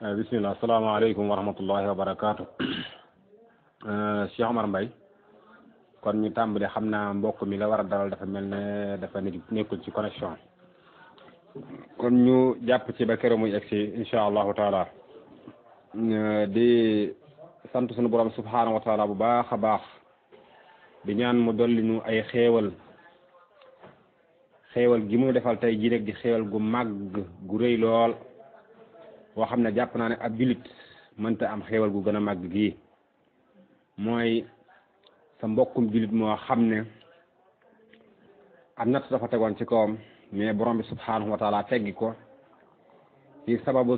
bismillah asalaamaaleykum wa rahmatullahi wa barakaatu Cheikh Omar Mbaye kon ñu tàmbali xam naa mbokk mi la war a dalal dafa mel ne dafa nekkul ci connexion kon ñu jàpp ci ba keroog muy egsi insha allahu taala di sant sunu borom subhanahu wa taala bu baax a baax di ñaan mu dolli ñu ay xéewal xéewal gi mu defal tey jii rek di xéewal gu màgg gu rëy lool boo xam ne jàpp naa ne ab jullit mënta am xéewal gu gën a màgg gii mooy sa mbokkum jullit moo xam ne am natt dafa tegoon ci kawam mais borom bi subhanahu wa taala teggi ko ci sababu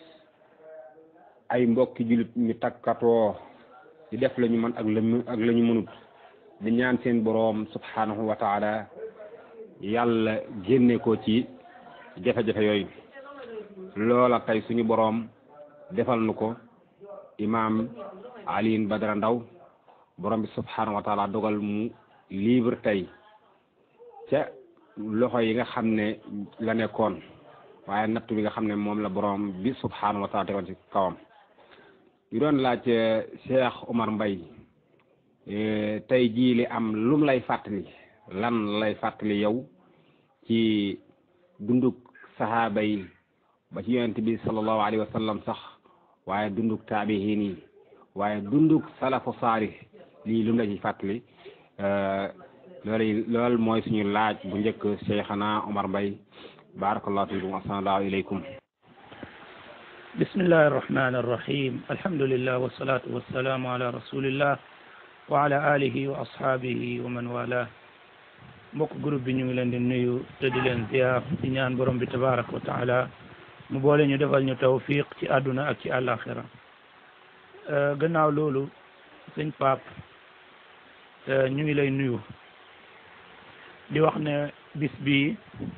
ay mbokki jullit ñu takkatoo di def la ñu mën ak la ak la ñu mënut di ñaan seen boroom subhanahu wa taala yàlla génne ko ci jafe-jafe yooyu loola tey suñu boroom defal nu ko imaam Alioune Badara Ndaw borom bi subhanahu wa taala dogal mu libre tey ca loxo yi nga xam ne la nekkoon waaye nattu bi nga xam ne moom la borom bi subhanahu wa taala tegoon ci kawam yu doon laaj Cheikh Omar Mbaye tey jii li am lum lay fàttali lan lay fàttali yow ci dunduk sahaaba yi ba ci yonent bi sallallahu alayhi wa sallam sax waaye dunduk taabihin yi waaye dunduk salafu saalih lii lum la ci fàttali loolu loolu mooy suñu laaj bu njëkk Cheikhana Omar Mbaye barakallahu fiikum assalaamu aleykum bismillahi arrahmani arrahim alhamdulillah wassalatu wassalamu ala rasulillah wa ala alihi wa ashaabihi wa man wala mbokk groupe bi ñu ngi leen di nuyu te di leen ziar di ñaan borom bi tabaraka wa taala mu boole ñu defal ñu tawfiq ci àdduna ak ci àllaaxira gannaaw loolu sëñ Paap ñu ngi lay nuyu di wax ne bis bi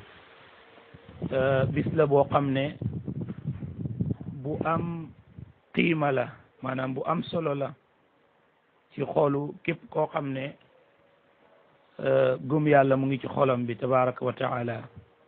bis la boo xam ne bu am qiima la maanaam bu am solo la ci xoolu képp koo xam ne gëm yàlla mu ngi ci xolam bi tabaraka wa taala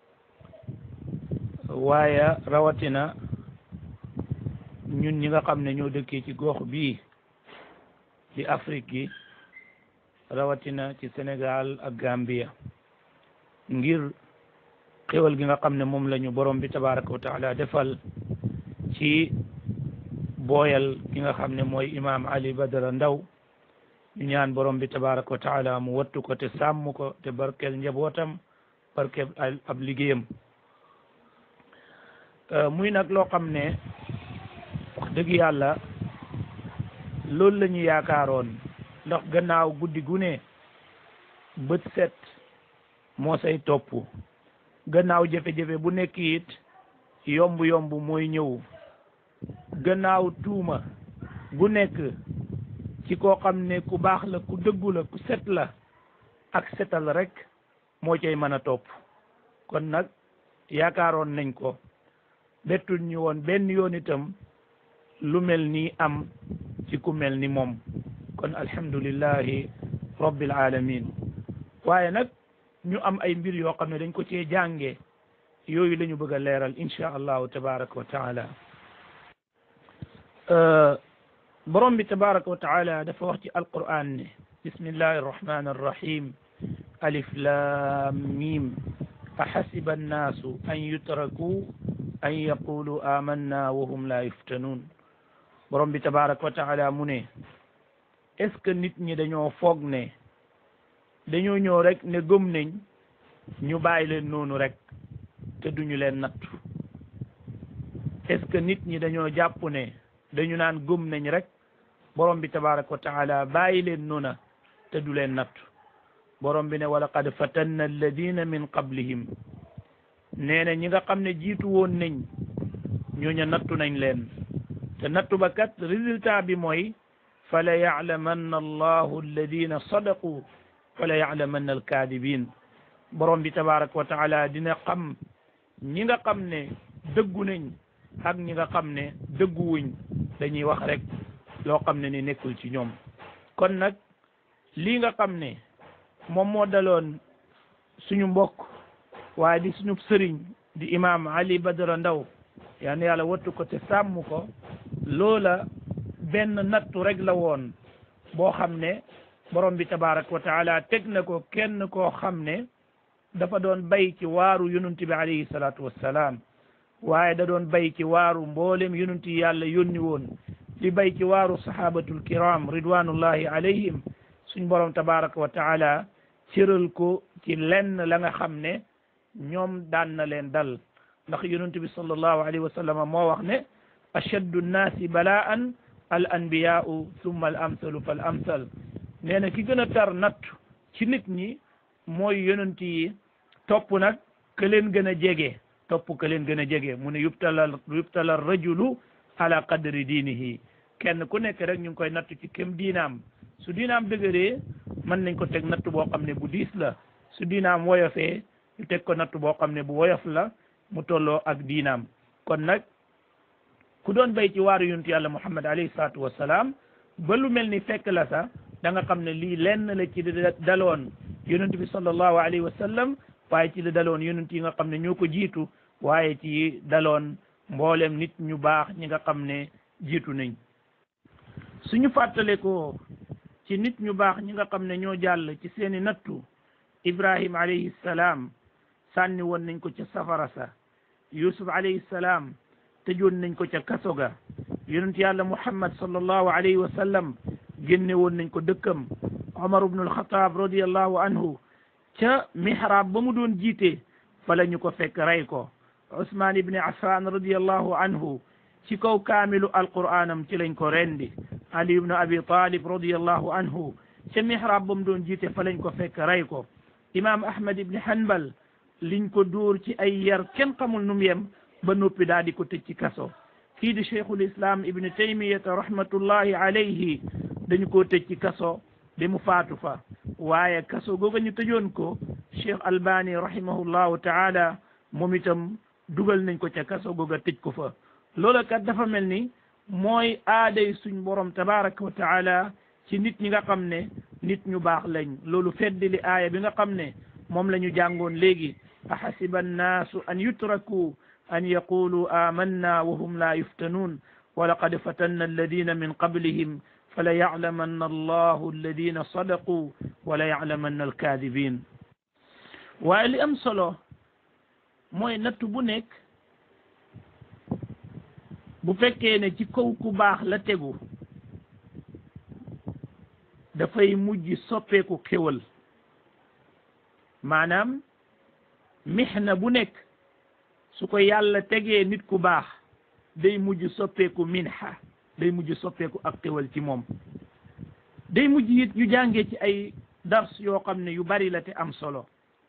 waaye rawatina ñun ñi nga xam ne ñoo dëkkee ci gox bii ci Afrique gi rawatina ci Sénégal ak Gambia ngir xéwal gi nga xam ne moom la ñu borom bi tabaraka wa taala defal ci booyal ki nga xam ne mooy imaam Ali Badara Ndaw ñu ñaan borom bi tabaraka wa taala mu wattu ko te sàmm ko te barkeel njabootam barkeel ab liggéeyam muy nag loo xam ne wax dëgg yàlla loolu la ñu yaakaaroon ndax gannaaw guddi gu ne bët set moo say topp gannaaw jafe-jafe bu nekk it yomb yomb mooy ñëw gannaaw tuuma gu nekk ci koo xam ne ku baax la ku dëggu la ku set la ak setal rek moo cay mën a topp kon nag yaakaaroon nañ ko bettul ñu woon benn yoon itam lu mel nii am ci ku mel ni moom kon alhamdulillahi rabbil alamin waaye nag ñu am ay mbir yoo xam ne dañ ko cee jànge yooyu la ñu bëgg a leeral insha allahu tabaraka wa taala borom bi tabaraka wa taala dafa wax ci alquran ne bismillahi arrahmani arrahim alif lam mim ahasiba annaasu an yutraku an yaqulu amanna wa hum la yuftanun borom bi tabaraka wa taala mu ne est ce que nit ñi dañoo foog ne dañoo ñëw rek ne gëm nañ ñu bàyyi leen noonu rek te duñu leen nattu est ce que nit ñi dañoo jàpp ne dañu naan gëm nañ rek borom bi tabaraka wa taala bàyyi leen noona te du leen nattu borom bi ne wa laqad fatanna alladina min qablihim nee na ñi nga xam ne jiitu woon nañ ñooña nattu nañ leen te nattu ba kat résultat bi mooy fala yaclamanna allahu alladina sadaqu fala yaclamanna alkaadibin borom bi tabaraka wa taala dina xam ñi nga xam ne dëggu nañ ak ñi nga xam ne dëgguwuñ dañuy wax rek loo xam ne ni nekkul ci ñoom kon nag lii nga xam ne moom moo daloon suñu mbokk waaye di suñu sëriñ di imam Ali Badara Ndaw yal na yàlla wattu ko te sàmm ko loola benn nattu rek la woon boo xam ne borom bi tabaraka wa taala teg na ko kenn koo xam ne dafa doon bay ci waaru yonent bi alayhi salaatu wassalaam waaye da doon bay ci waaru mboolem yonent yi yàlla yónni woon di bay ci waaru sahabatul kiram ridwanullahi alayhim suñ borom tabaraka wa taala cëral ko ci lenn la nga xam ne ñoom daan na leen dal ndax yonent bi sallallahu alayhi wa sallam moo wax ne ashaddu nnaasi balaan al anbiyaau summa al amsalu fal amsal nee na ki gën a tar natt ci nit ñi mooy yonent yi topp nag ke leen gën a jege topp ke leen gën a jege mu ne yubtala yubtala rajulu ala qadri diinihi kenn ku nekk rek ñu ngi koy natt ci kem diinaam su diinaam dëgëree mën nañ ko teg natt boo xam ne bu diis la su diinaam woyofee ñu teg ko natt boo xam ne bu woyof la mu tolloo ak diinaam kon nag ku doon bay ci waaru yonent yàlla muhammad alayhi salaatu wassalaam ba lu mel ni fekk la sax da nga xam ne lii lenn la ci daloon yonent bi sallallahu alayhi wa sallam waaye ci la daloon yonent yi nga xam ne ñoo ko jiitu waaye ci daloon mboolem nit ñu baax ñi nga xam ne jiitu nañ suñu fàttale ko ci nit ñu baax ñi nga xam ne ñoo jàll ci seeni nattu ibrahim alayhi salaam sànni woon nañ ko ca safara sa yusuf alayhi salaam tëjoon nañ ko ca kaso ga yonent yàlla muhammad sallallahu alayhi wa sallam génne woon nañ ko dëkkam omar ibnu alxataab radiallahu anhu ca mihrab ba mu doon jiite fa la ñu ko fekk rey ko usmaan ibni affan radiallahu anhu ci kaw kaamilu alqur'anam ci lañ ko rendi ali ibnu abi talib radiallahu anhu ca mihrab ba mu doon jiite fa lañ ko fekk rey ko imam ahmad ibni hanbal liñ ko dóor ci ay yar kenn xamul num yem ba noppi daal di ko tëj ci kaso kii di cheikhul islam ibni taymiyata rahmatullahi alayhi dañu ko tëj ci kaso bi mu faatu fa waaye kaso googa ñu tëjoon ko cheikh albani rahimahullahu taala moom itam dugal nañ ko ca kaso googa tëj ko fa loola kat dafa mel ni mooy aaday suñ borom tabaraka wa taala ci nit ñi nga xam ne nit ñu baax lañ loolu feddi li aaya bi nga xam ne moom la ñu jàngoon léegi ahasiba annaasu an yutraku an yaqulu amanna wa hum la yuftanuun wa laqad fatanna alladina min qablihim fala yaclamanna allahu alladina sadaqu wala yaclamanna alkaadibin waaye li am solo mooy nattu bu nekk bu fekkee ne ci kaw ku baax la tegu dafay mujj soppeeku xéwal maanaam mixna bu nekk su ko yàlla tegee nit ku baax day mujj soppeeku minha day mujj soppeeku ak xéwal ci moom day mujj it ñu jàngee ci ay dars yoo xam ne yu bari la te am solo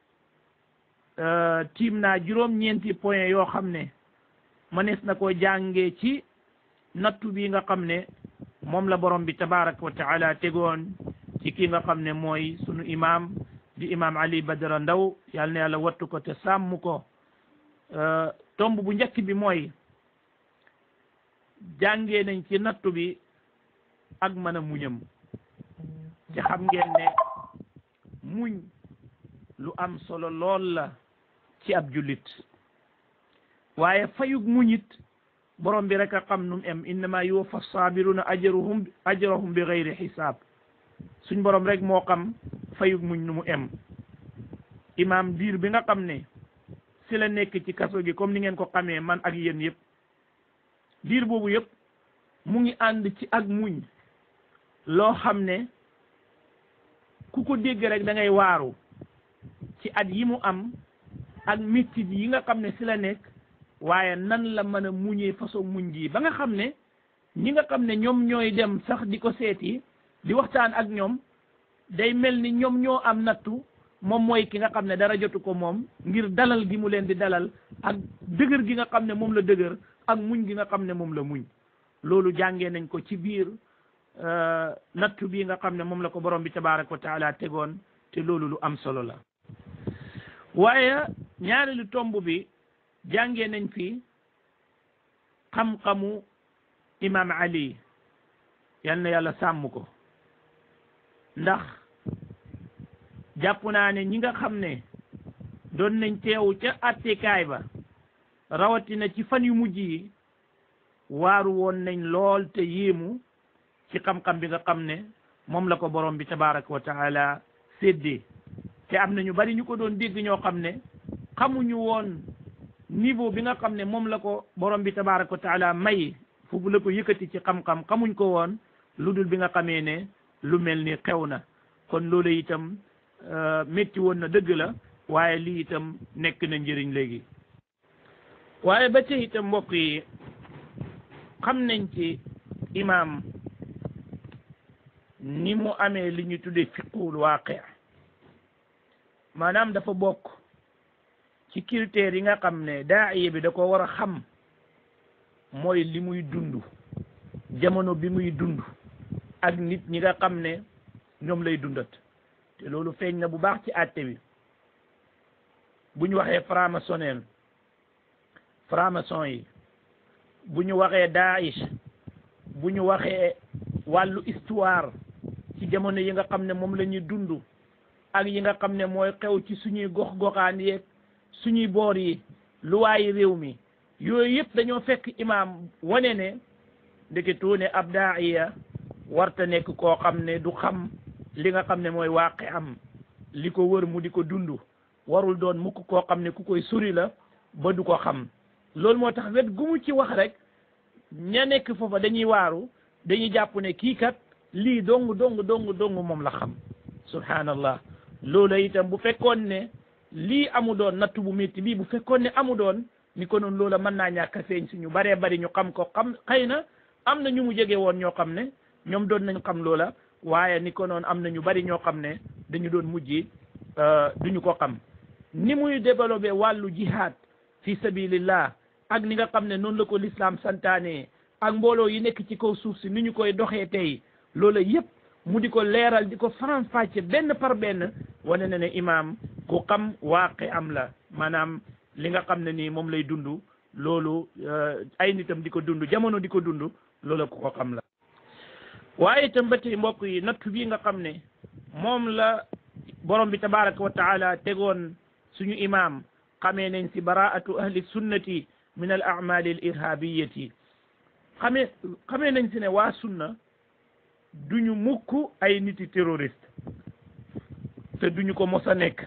tiim naa juróom-ñeenti point yoo xam ne mënees na koo jàngee ci nattu bi nga xam ne moom la borom bi tabaraka wa taala tegoon ci kii nga xam ne mooy sunu imam di imam ali badara ndaw yal na yàlla wattu ko te sàmm ko tomb bu njëkk bi mooy jàngee nañ ci nattu bi ak mën a muñam ci xam ngeen ne muñ lu am solo lool la ci ab jullit waaye fayug muñit borom bi rek a xam num em innama yuwaffa sabiruna ajruhum ajrahum bi gayri xisaab suñ borom rek moo xam fayug muñ nu mu em imaam diir bi nga xam ne si la nekk ci kaso gi comme ni ngeen ko xamee man ak yéen yëpp diir boobu yëpp mu ngi ànd ci ak muñ loo xam ne ku ko dégg rek da ngay waaru ci at yi mu am ak métit yi nga xam ne si la nekk waaye nan la mën a muñee façon muñ gi ba nga xam ne ñi nga xam ne ñoom ñooy dem sax di ko seeti di waxtaan ak ñoom day mel ni ñoom ñoo am nattu moom mooy ki nga xam ne dara jotu ko moom ngir dalal gi mu leen di dalal ak dëgër gi nga xam ne moom la dëgër ak muñ gi nga xam ne moom la muñ loolu jàngee nañ ko ci biir nattu bii nga xam ne moom la ko borom bi tabaraka wa taala tegoon te loolu lu am solo la waaye ñaareelu tomb bi jàngee nañ fi xam-xamu imam ali yal na yàlla sàmm ko ndax jàpp naa ne ñi nga xam ne doon nañ teewu ca attekaay ba rawatina ci fan yu mujj yi waaru woon nañ lool te yéemu ci xam-xam bi nga xam ne moom la ko borom bi tabaraka wa taala séddee te am na ñu bari ñu ko doon dégg ñoo xam ne xamuñu woon niveau bi nga xam ne moom la ko borom bi tabaraka wa taala may foofu la ko yëkkati ci xam-xam xamuñ ko woon lu dul bi nga xamee ne lu mel ni xew na kon loolu itam métti woon na dëgg la waaye lii itam nekk na njëriñ léegi waaye ba tey itam mbokk yi xam nañ ci imaam ni mu amee li ñu tuddee fiqul waaqi maanaam dafa bokk ci critères yi nga xam ne daaiya bi da ko war a xam mooy li muy dund jamono bi muy dund ak nit ñi nga xam ne ñoom lay dundat te loolu feeñ na bu baax ci àtte bi bu ñu waxee franc-maçonnerie franc-maçon yi bu ñu waxee Daesh bu ñu waxee wàllu histoire ci jamono yi nga xam ne moom la ñuy dund ak yi nga xam ne mooy xew ci suñuy gox-goxaan yeeg suñuy boor yi luwaayi réew mi yooyu yëpp dañoo fekk imaam wane ne ndeketoo ne ab daaiya warta nekk koo xam ne du xam li nga xam ne mooy waaqi am li ko wër mu di ko dund warul doon mukk koo xam ne ku koy sori la ba du ko xam loolu moo tax wet gu mu ci wax rek ña nekk foofa dañuy waaru dañuy jàpp ne kii kat lii dong dong dong dong moom la xam subhanallah loolu itam bu fekkoon ne lii amu doon nattu bu métti bii bu fekkoon ne amu doon ni ko noonu loola mën naa ñàkk a feeñ si ñu baree bari ñu xam ko xam xëy na am na ñu mu jege woon ñoo xam ne ñoom doon nañ xam loola waaye ni ko noonu am na ñu bari ñoo xam ne dañu doon mujj duñu ko xam ni muy développé wàllu jihad fi sabilillah ak ni nga xam ne noonu la ko l'islam santaane ak mbooloo yi nekk ci kaw suuf si ni ñu koy doxee tey loola yëpp mu di ko leeral di ko faram-fàcce benn par benn wane na ne imaam ku xam waaqe am la maanaam li nga xam ne nii moom lay dund loolu ay nitam di ko dund jamono di ko dund loola ku ko xam la waaye itam ba tey mbokk yi nattu bii nga xam ne moom la borom bi tabaraka wa taala tegoon suñu imaam xamee nañ si baraatu ahli sunnati min al amali al irhabiyati xamee xamee nañ si ne waa sunna duñu mukk ay niti terroriste te duñu ko mos a nekk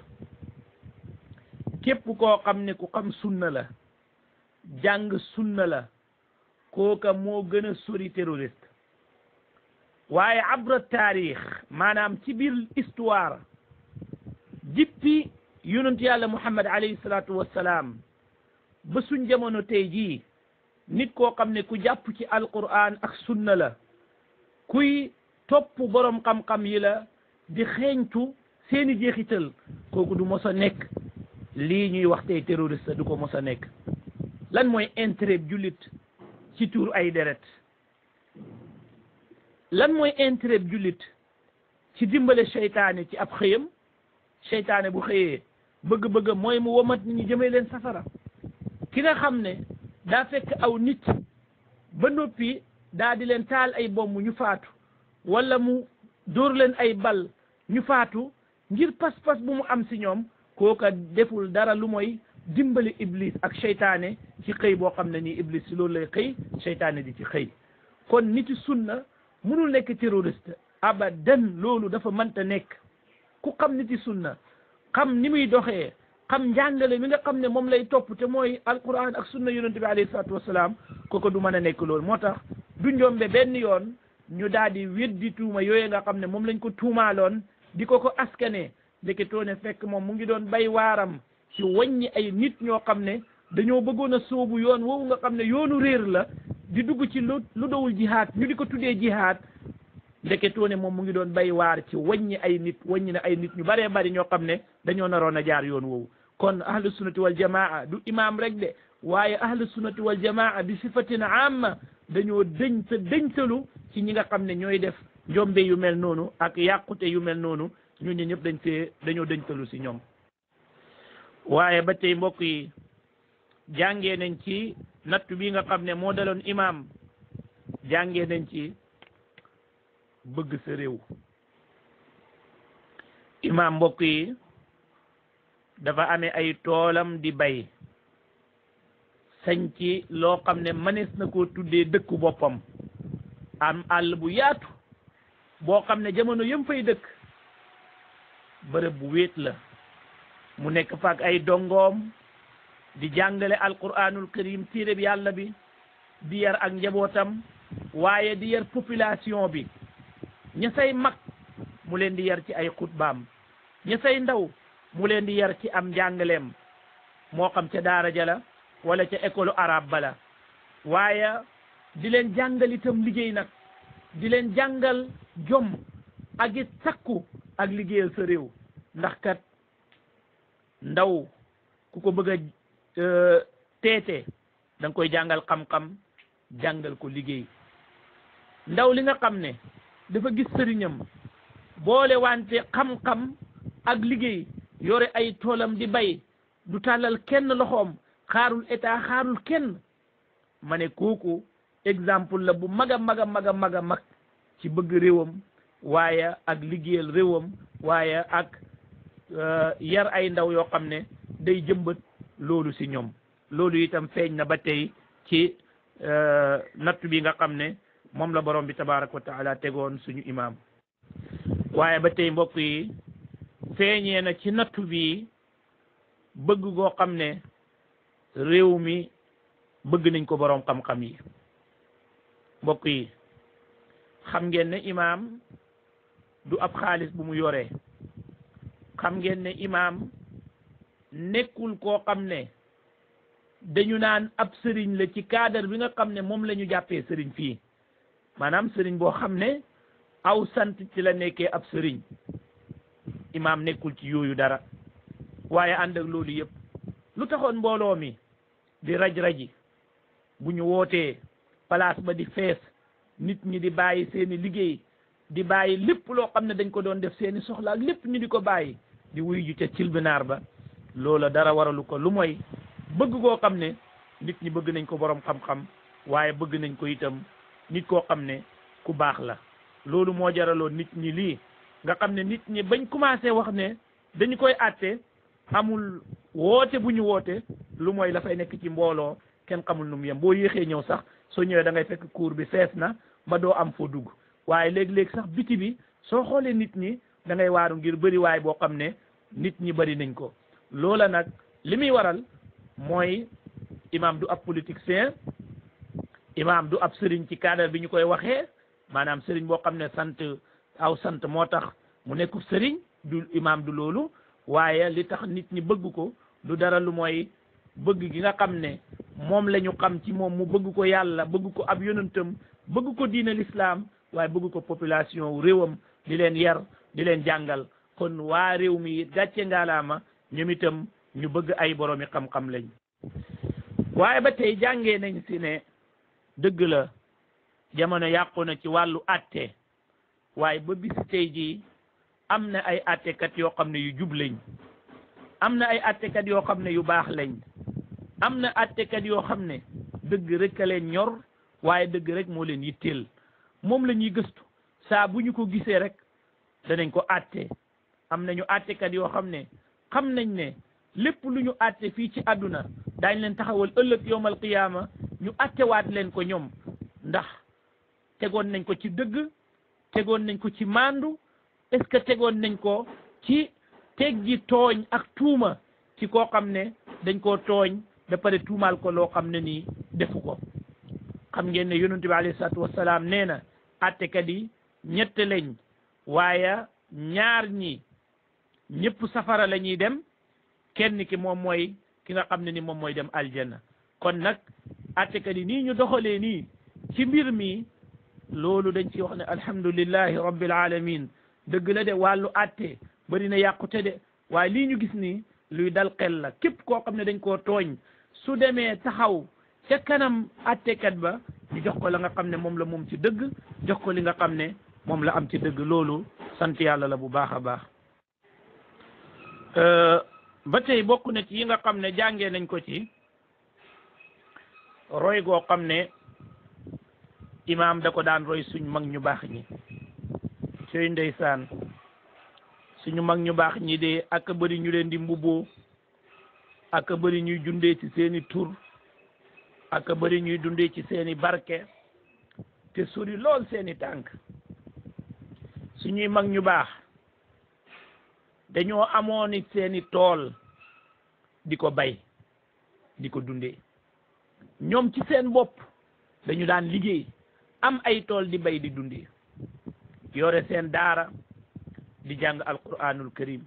képp koo xam ne ku xam sunna la jàng sunna la kooka moo gën a sori terroriste waaye abra taarix maanaam ci biir histoire jippi yonent yàlla muhammad alayhi salaatu wassalaam ba suñ jamono tey jii nit koo xam ne ku jàpp ci alquran ak sunna la kuy topp borom xam-xam yi la di xeeñtu seeni jeexital kooku du mos a nekk lii ñuy wax tey terroriste du ko mos a nekk lan mooy intérêt jullit ci tuur ay deret lan mooy intérêt jullit ci dimbale seytaane ci ab xëyam seytaane bu xëyee bëgg-bëgg mooy mu womat nit ñi jëmee leen safara ki nga xam ne daa fekk aw nit ba noppi daa di leen taal ay bomb ñu faatu wala mu dóor leen ay bal ñu faatu ngir pas-pas bu mu am si ñoom kooka deful dara lu mooy dimbali iblis ak seytaane ci xëy boo xam ne nii iblis si loolu lay xëy seytaane di ci xëy kon niti sunna mënul nekk terroriste abadan loolu dafa mënta nekk ku xam niti sunna xam ni muy doxee xam njàngale mi nga xam ne moom lay topp te mooy alquran ak sunna yonente bi alayhi salaatu wasalaam kooku du mën a nekk loolu moo tax du njombe benn yoon ñu daal di weddi tuuma yooyu nga xam ne moom lañ ko tuumaaloon di ko ko askane ndeketoo ne fekk moom mu ngi doon bay waaram ci wàññi ay nit ñoo xam ne dañoo bëggoon a sóobu yoon woowu nga xam ne yoonu réer la di dugg ci lu lu dowul jihaad ñu di ko tuddee jihaad ndeketoo ne moom mu ngi doon bay waar ci wàññi ay nit wàññi na ay nit ñu baree bari ñoo xam ne dañoo naroon a jaar yoon woowu kon ahlu sunnati wal jamaa du imaam rek de waaye ahlu sunnati wal jamaa bi sifatin amma dañoo dëñ te dëñtalu ci ñi nga xam ne ñooy def njombe yu mel noonu ak yàqute yu mel noonu ñun ñi ñëpp dañ fee dañoo dëñtalu si ñoom waaye ba tey mbokk yi jàngee nañ ci nattu bi nga xam ne moo daloon imaam jàngee nañ ci bëgg sa réew imaam mbokk yi dafa amee ay toolam di bay sañ ci loo xam ne mënees na koo tuddee dëkku boppam am àll bu yaatu boo xam ne jamono yëm fay dëkk bërëb bu wéet la mu nekk fa ak ay dongoom di jàngale alquranul karim téere bi yàlla bi di yar ak njabootam waaye di yar population bi ña say mag mu leen di yar ci ay xutbaam ña say ndaw mu leen di yar ci am njàngaleem moo xam ca daara ja la wala ca école arabe bala waaye di leen jàngal itam liggéey nag di leen jàngal jom ak it sakku ak liggéeyal sa réew ndax kat ndaw ku ko bëgg a teete da nga koy jàngal xam-xam jàngal ko liggéey ndaw li nga xam ne dafa gis sëriñam boole wante xam-xam ak liggéey yore ay toolam di bay du tàllal kenn loxoom xaarul état xaarul kenn ma ne kooku exemple la bu mag a mag a mag a mag a mag ci bëgg réewam waaye ak liggéeyal réewam waaye ak yar ay ndaw yoo xam ne day jëmbat loolu si ñoom loolu itam feeñ na ba tey ci nattu bi nga xam ne moom la borom bi tabaraka wa taala tegoon suñu imaam waaye ba tey mbokk yi feeñee na ci nattu bi bëgg goo xam ne réew mi bëgg nañ ko borom xam-xam yi mbokk yi xam ngeen ne imaam du ab xaalis bu mu yoree xam ngeen ne imaam nekkul koo xam ne dañu naan ab sëriñ la ci cadre bi nga xam ne moom la ñu jàppee sëriñ fii maanaam sëriñ boo xam ne aw sant ci la nekkee ab sëriñ imaam nekkul ci yooyu dara waaye ànd ak loolu yëpp lu taxoon mbooloo mi di raj-raji bu ñu wootee place ba di fees nit ñi di bàyyi seeni liggéey di bàyyi lépp loo xam ne dañ ko doon def seeni soxla ak lépp ñu di ko bàyyi di wuy ju ca cilbinaar ba loola dara waralu ko lu mooy bëgg koo xam ne nit ñi bëgg nañ ko borom xam-xam waaye bëgg nañ ko itam nit koo xam ne ku baax la loolu moo jaraloon nit ñi lii nga xam ne nit ñi bañ commencé wax ne dañu koy àtte amul woote bu ñu woote lu mooy la fay nekk ci mbooloo kenn xamul nu mu yem boo yéexee ñëw sax soo ñëwee da ngay fekk cour bi fees na ba doo am foo dugg waaye léeg-léeg sax biti bi soo xoolee nit ñi da ngay waaru ngir bëri waay boo xam ne nit ñi bëri nañ ko loola nag li muy waral mooy imam du ab politicien imam du ab sëriñ ci cadre bi ñu koy waxee maanaam sëriñ boo xam ne sant aw sant moo tax mu nekk sëriñ du imam du loolu waaye li tax nit ñi bëgg ko du dara lu mooy bëgg gi nga xam ne moom la ñu xam ci moom mu bëgg ko yàlla bëgg ko ab yonentam bëgg ko diine l'islam waaye bëgg ko population réewam di leen yar di leen jàngal kon waa réew mi gàcce ngaalaama ñoom itam ñu bëgg ay boroomi xam-xam lañ waaye ba tey jàngee nañ si ne dëgg la jamono yàqu na ci wàllu atte waaye ba bis tey jii am na ay attekat yoo xam ne yu jub lañ am na ay attekat yoo xam ne yu baax lañ am na attekat yoo xam ne dëgg rek a leen ñor waaye dëgg rek moo leen yitteel moom la ñuy gëstu saa bu ñu ko gisee rek danañ ko atte am nañu attekat yoo xam ne xam nañ ne lépp lu ñu atte fii ci àdduna daañ leen taxawal ëllëg yowmal qiyaama ñu attewaat leen ko ñoom ndax tegoon nañ ko ci dëgg tegoon nañ ko ci maandu est-ce que tegoon nañ ko ci teggi tooñ ak tuuma ci koo xam ne dañ koo tooñ ba pare tuumaal ko loo xam ne nii defu ko xam ngeen ne yonent bi alayhi salaatu wassalaam nee na attekat yi ñett lañ waaye ñaar ñi ñëpp safara la ñuy dem kenn ki moom mooy ki nga xam ne ni moom mooy dem aljanna kon nag attekat yi nii ñu doxalee nii ci mbir mi loolu dañ ci wax ne alhamdulillahi rabbil alamin dëgg la de wàllu atte bari na yàqute de waaye lii ñu gis nii luy dal xel la képp koo xam ne dañ koo tooñ su demee taxaw ca kanam attekat ba ñu jox ko la nga xam ne moom la moom ci dëgg jox ko li nga xam ne moom la am ci dëgg loolu sant yàlla la bu baax a baax ba tey bokk na ci yi nga xam ne jàngee nañ ko ci roy goo xam ne imaam da ko daan roy suñ mag ñu baax ñi sooy ndeysaan suñu mag ñu baax ñi de ak bëri ñu leen di mbubboo ak bëri ñuy jundee ci seeni tur ak bëri ñuy dundee ci seeni barke te sori lool seeni tànk suñuy mag ñu baax dañoo amoon it seeni tool di ko bay di ko dundee ñoom ci seen bopp dañu daan liggéey am ay tool di bay di dundee yore seen daara di jàng alquranul karim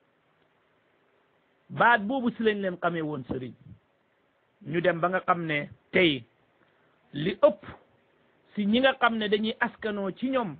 baat boobu si lañ leen xamee woon sëriñ ñu dem ba nga xam ne tey li ëpp si ñi nga xam ne dañuy askanoo ci ñoom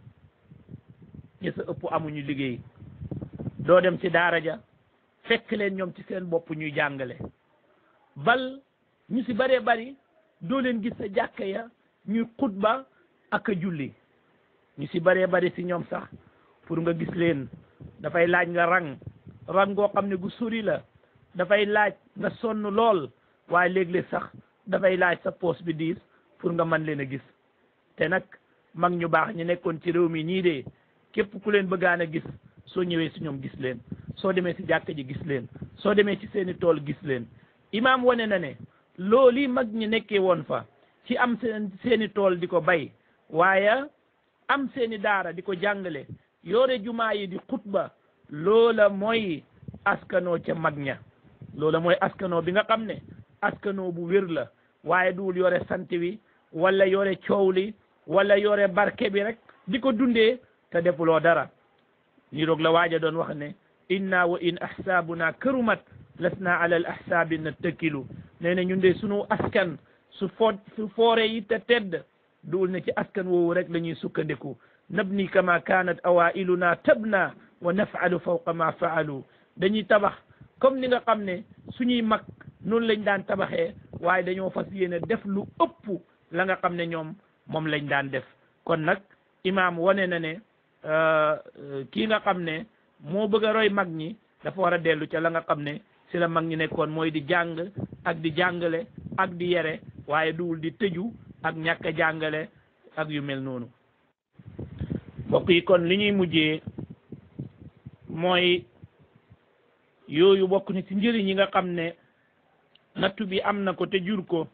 ñi sa ëpp amuñu liggéey doo dem ci daara ja fekk leen ñoom ci seen bopp ñuy jàngale bal ñu si bëree bari doo leen gis sa jàkka ya ñuy xutba ak a julli ñu si bëree bari si ñoom sax pour nga gis leen dafay laaj nga rang rang goo xam ne gu sori la dafay laaj nga sonn lool waaye léeg-léeg sax dafay laaj sa poos bi diis pour nga mën leen a gis te nag mag ñu baax ñu nekkoon ci réew mi nii de képp ku leen bëggaan a gis soo ñëwee si ñoom gis leen soo demee si jàkka ji gis leen soo demee ci seeni tool gis leen imaam wane na ne loolu yi mag ñi nekkee woon fa ci am seen seeni tool di ko bay waaye am seeni daara di ko jàngale yore jumaa yi di xutba loola mooy askanoo ca mag ña loola mooy askanoo bi nga xam ne askanoo bu wér la waaye duwul yore sant wi wala yore coow li wala yore barke bi rek di ko dundee te defuloo dara ni roog la waaja doon wax ne inna wa in ahsaabuna karumat lasna ala al ahsaabi nattakilu nee na ñun de sunu askan su fo su foore yi te tedd duwul ne ci askan woowu rek la ñuy sukkandiku nabni kama kanat awailuna tabna wa nafalu fawqa ma faalu dañuy tabax comme ni nga xam ne suñuy mag noonu lañ daan tabaxee waaye dañoo fas yéene def lu ëpp la nga xam ne ñoom moom lañ daan def kon nag imaam wane na ne kii nga xam ne moo bëgg a roy mag ñi dafa war a dellu ca la nga xam ne si la mag ñi nekkoon mooy di jàng ak di jàngale ak di yere waaye duwul di tëju ak ñàkk a jàngale ak yu mel noonu mbokk yi kon li ñuy mujjee mooy yooyu bokk ni ci njëriñ yi nga xam ne nattu bi am na ko te jur ko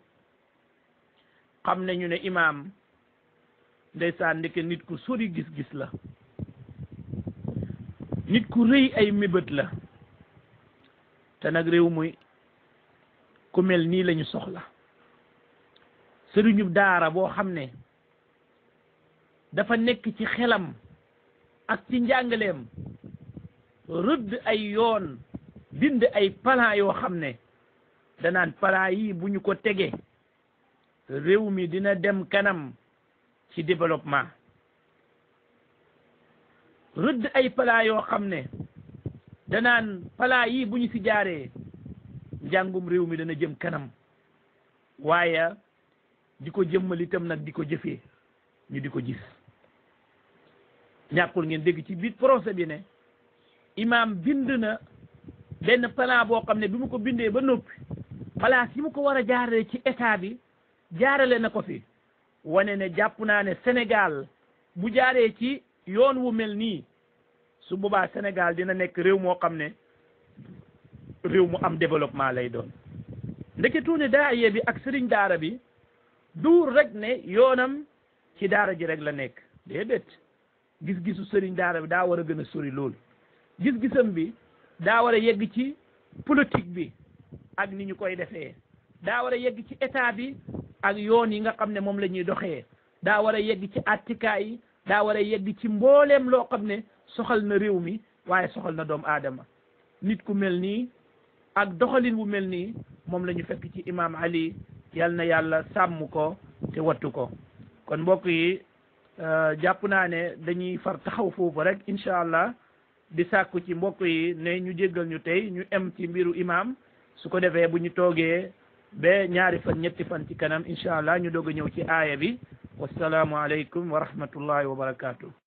xam ne ñu ne imaam ndeysaan ndeke nit ku sori gis-gis la nit ku rëy ay mébét la te nag réew muy ku mel nii lañu soxla sëriñu daara boo xam ne dafa nekk ci xelam ak ci njàngaleem rëdd ay yoon bind ay plan yoo xam ne danaan plan yi bu ñu ko tege réew mi dina dem kanam ci développement rëdd ay plan yoo xam ne danaan plan yi bu ñu ci jaaree njàngum réew mi dana jëm kanam waaye di ko jëmmal itam nag di ko jëfee ñu di ko gis ñàkkul ngeen dégg ci biir procès bi ne imaam bind na benn plan boo xam ne bi mu ko bindee ba noppi place yi mu ko war a jaarale ci état bi jaarale na ko fi wane ne jàpp naa ne Sénégal bu jaaree ci yoon wu mel nii su boobaa Sénégal dina nekk réew moo xam ne réew mu am développement lay doon ndeketu ne daaye bi ak sëriñ daara bi duur rek ne yoonam ci daara ji rek la nekk déedéet gis-gisu sëriñ daara bi daa war a gën a sori loolu gis-gisam bi daa war a yegg ci politique bi ak ni ñu koy defee daa war a yegg ci état bi ak yoon yi nga xam ne moom la ñuy doxee daa war a yegg ci attikaay yi daa war a yegg ci mbooleem loo xam ne soxal na réew mi waaye soxal na doomu aadama nit ku mel nii ak doxalin wu mel nii moom la ñu fekk ci imam ali yal na yàlla sàmm ko te wattu ko kon mbokk yi jàpp naa ne dañuy far taxaw foofu rek incha allah di sàkku ci mbokk yi ne ñu jéggal ñu tey ñu em ci mbiru imam su ko defee bu ñu toogee ba ñaari fan ñetti fan ci kanam incha allah ñu doog a ñëw ci aaya bi wasalaamu aleykum wa rahmatullahi wa barakatuh